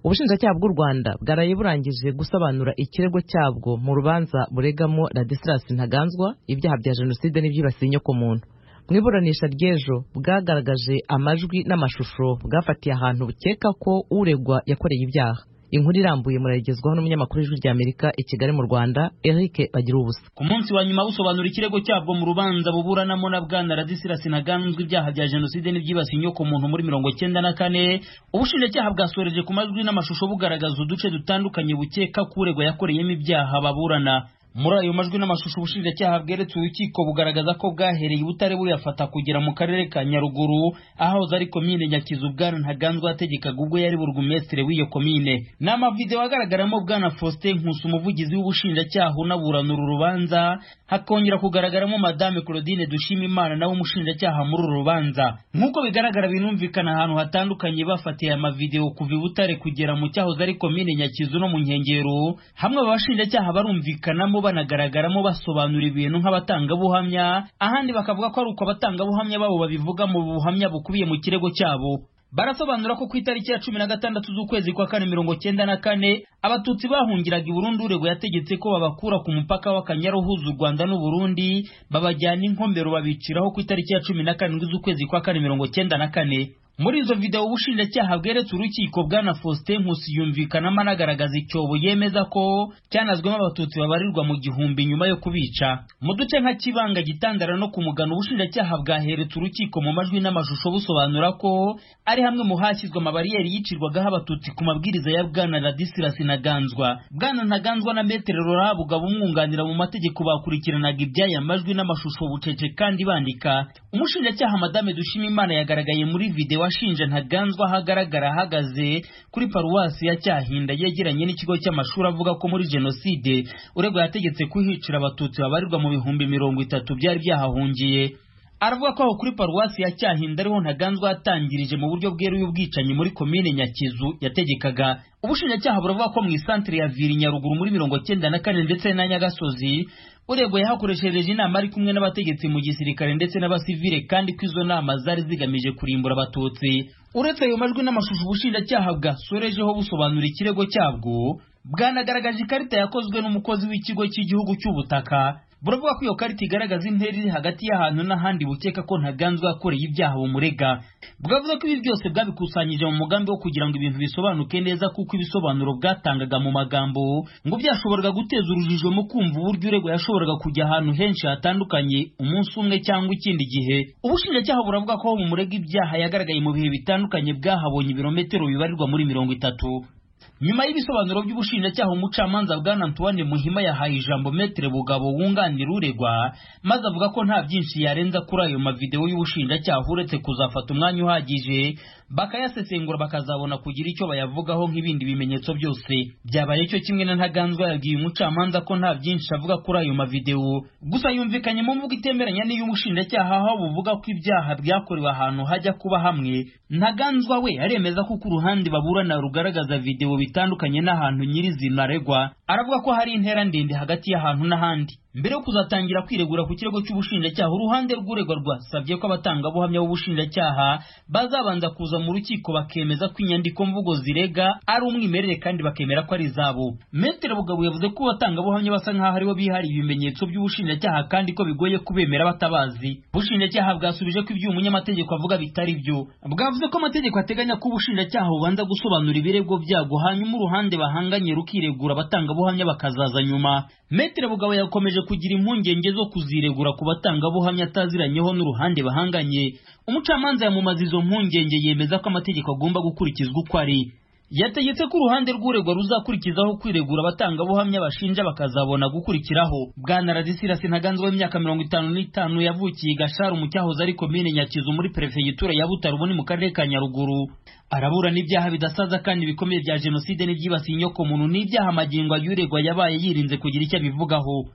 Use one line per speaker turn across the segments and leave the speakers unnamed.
ubushinjacyaha bw'u rwanda bwaraye burangije gusobanura ikirego cyabwo mu rubanza buregamo radisilas ntaganzwa ibyaha bya jenoside n'ibyibasiye inyokomuntu mu iburanisha ry'ejo bwagaragaje amajwi n'amashusho bwafatiye ahantu bukeka ko uregwa yakoreye ibyaha inkuru irambuye murayigezwaho n'umunyamakuru w'ijwi ry'amerika i kigali mu rwanda eric bagira ubusa
ku munsi wa nyuma busobanura ikirego cyabwo mu rubanza buburanamo na bwana radisirasi ntaganzwa ibyaha bya jenoside n'ibyibasiye inyoko muntu muri mirongo cyenda na kane ubushinjacyaha bwasoreje ku majwi n'amashusho bugaragaza uduce dutandukanye bukeka ko uregwa yakoreyemo ibyaha baburana muri ayo majwi n'amashusho ubushinjacyaha bweretse urukiko bugaragaza ko bwahereye ubutare buyafata kugera mu karere ka nyaruguru ahahoze ari komine nyakizu bwana ntaganzwa yategekaga ubwo yari burugumesitire w'iyo komine ni amavidewo agaragaramo bwana faustin nkusi umuvugizi w'ubushinjacyaha unaburanura urubanza hakongera kugaragaramo madame claudine dushimimana nawe umushinjacyaha muri uru rubanza nk'uko bigaragara binumvikana ahantu hatandukanye bafatiye amavidewo kuva i butare kugera mu cyahoze ari komine nyakizu no mu nkengero hamwe abashinjacyaha barumvikanamo banagaragaramo basobanura ibintu nk'abatangabuhamya ahandi bakavuga ko ari uko abatangabuhamya babo babivuga mu buhamya bukubiye mu kirego cyabo barasobanura ko ku itariki ya cumi na gatandatu z'ukwezi kwa kane mirongo cyenda na kane abatutsi bahungiraga i burundi urego yategetse ko babakura ku mupaka w'akanyaru uhuza u rwanda n'u burundi babajyana inkombero babiciraho ku itariki ya cumi na karindwi z'ukwezi kwa kane mirongo cyenda na kane muri izo videwo ubushinjacyaha bweretse urukiko bwana faustin nkusi yumvikanamo anagaragaza icyobo yemeza ko cyanazwemo abatutsi babarirwa mu gihumbi nyuma yo kubica mu duce nka kibanga gitandara no kumugana ubushinjacyaha bwaheretse urukiko mu majwi n'amashusho busobanura ko ari hamwe mu hashyizwe amabariyeri yicirwagaho abatutsi ku mabwiriza ya bwana radisirasi ntaganzwa bwana ntaganzwa na metere rorabo umwunganira mu mategeko bakurikiranaga ibyaya majwi n'amashusho bucece kandi bandika umushinjacyaha madame dushimimana yagaragaye muri videwo washinje ntaganzwa aho agaragara ahagaze kuri paruwasi ya cyahinda yegeranye n'ikigo cy'amashuri avuga ko muri jenoside urego yategetse kuhicira abatutsi babarirwa mu bihumbi mirongo itatu byari byahahungiye aravuga ko aho kuri paruwasi ya cyahinda ariho ntaganzwa yatangirije mu buryo bweruye ubwicanyi muri komine nyakizu yategekaga ubushinjacyaha buravuga ko mu isantere ya viri nyaruguru muri mirongo cyenda na kane ndetse na nyagasozi urego yahakoreshereje inama ari kumwe n'abategetsi mu gisirikare ndetse n'abasivile kandi ko izo nama zari zigamije kurimbura abatutsi uretse ayo majwi n'amashusho ubushinjacyaha bwasorejeho busobanura ikirego cyabwo bwanagaragaje ikarita yakozwe n'umukozi w'ikigo cy'igihugu cy'ubutaka buravuga ko iyo karita igaragaza intera iri hagati y'ahantu n'ahandi bukeka ko ntaganzwa yakoreye ibyaha bumurega bwavuze ko ibi byose bwabikusanyije mu mugambi wo kugira ngo ibintu bisobanuke neza kuko ibisobanuro bwatangaga mu magambo ngo byashoboraga guteza urujijo mu kumva uburyo urego yashoboraga kujya ahantu henshi hatandukanye umunsi umwe cyangwa ikindi gihe ubushinjacyaha buravuga ko bumurega ibyaha yagaragaye mu bihe bitandukanye bwahabonye ibirometero bibarirwa muri mirongo itatu nyuma y'ibisobanuro by'ubushinjacyaha umucamanza bwana antoine muhima yahaye ijambo metere bugabo wunganira uregwa maze avuga ko nta byinshi yarenza kuri ayo mavidewo y'ubushinjacyaha uretse kuzafata umwanya uhagije bakayasesengura bakazabona kugira icyo bayavugaho nk'ibindi bimenyetso byose byabaye cyo kimwe na ntaganzwa yabwiye umucamanza ko nta byinshi avuga kuri ayo mavidewo gusa yumvikanye mu mvugo itemeranya n'iy'ubushinjacyaha aho buvuga ko ibyaha byakorewe ahantu hajya kuba hamwe ntaganzwa we aremeza ko ku ruhande baburana rugaragaza videwo bitandukanye n'ahantu nyirizina aregwa aravuga ko hari intera ndende hagati y'ahantu n'ahandi mbere yo kuzatangira kwiregura ku kirego cy'ubushinjacyaha uruhande rw'uregwa rwasabye ko abatangabuhamya b'ubushinjacyaha bazabanza kuza mu rukiko bakemeza ko inyandiko mvugo zirega ari umwimerere kandi bakemera ko ari izabo metere bugabo yavuze ko abatangabuhamya basa nk'aho aribo bihariye ibimenyetso by'ubushinjacyaha kandi ko bigoye kubemera batabazi ubushinjacyaha bwasubije ko ibyo umunyamategeko avuga bitari byo bwavuze ko amategeko ateganya ko ubushinjacyaha bubanza gusobanura ibirego byabwo hanyuma uruhande bahanganye rukiregura abatangabuhamya bakazaza nyuma metere bugabo yakomeje kugira impungenge zo kuziregura ku batangabuhamya ataziranyeho n'uruhande bahanganye umucamanza yamumaza izo mpungenge yemeza ko amategeko agomba gukurikizwa uko ari yategetse ko uruhande rw'uregwa ruzakurikizaho kwiregura abatangabuhamya bashinja bakazabona gukurikiraho bwana radisirasi ntaganzwa w'imyaka mirongo itanu n'itanu yavukiye gasharu mu cyahoze ari komine nyakizu muri perefegitura ya butaro ubu ni mu karere ka nyaruguru araburana ibyaha bidasaza kandi bikomeye bya jenoside n'ibyibasiye inyokomuntu n'ibyaha magingo ay'uregwa yabaye yirinze kugira icyo abivugaho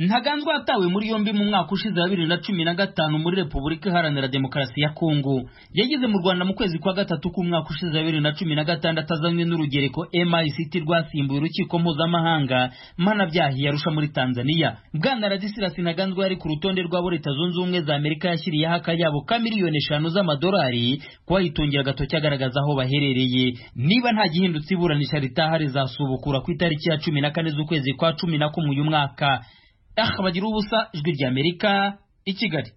ntaganzwa yatawe muri yombi mu mwaka ushize wa bibiri na cumi na gatanu muri repubulika iharanira demokarasi ya kongo yageze mu rwanda mu kwezi kwa gatatu k'umwaka ushize wa bibiri na cumi na gatandatu azanywe n'urugereko mict rwasimbuye urukiko mpuzamahanga mpanabyaha yarusha muri tanzania bwana radisirasi ntaganzwa yari ku rutonde rw'abo leta zunze ubumwe za amerika yashyiriyeho akayabo ka miliyoni eshanu z'amadolari kubayitungira agatoki agaragaza aho baherereye niba nta gihindutse iburanisha ritaha rizasubukura ku itariki ya cumi na kane z'ukwezi kwa cumi na kumwe uyu mwaka aha bagira ubusa ijwi ry'amerika i kigali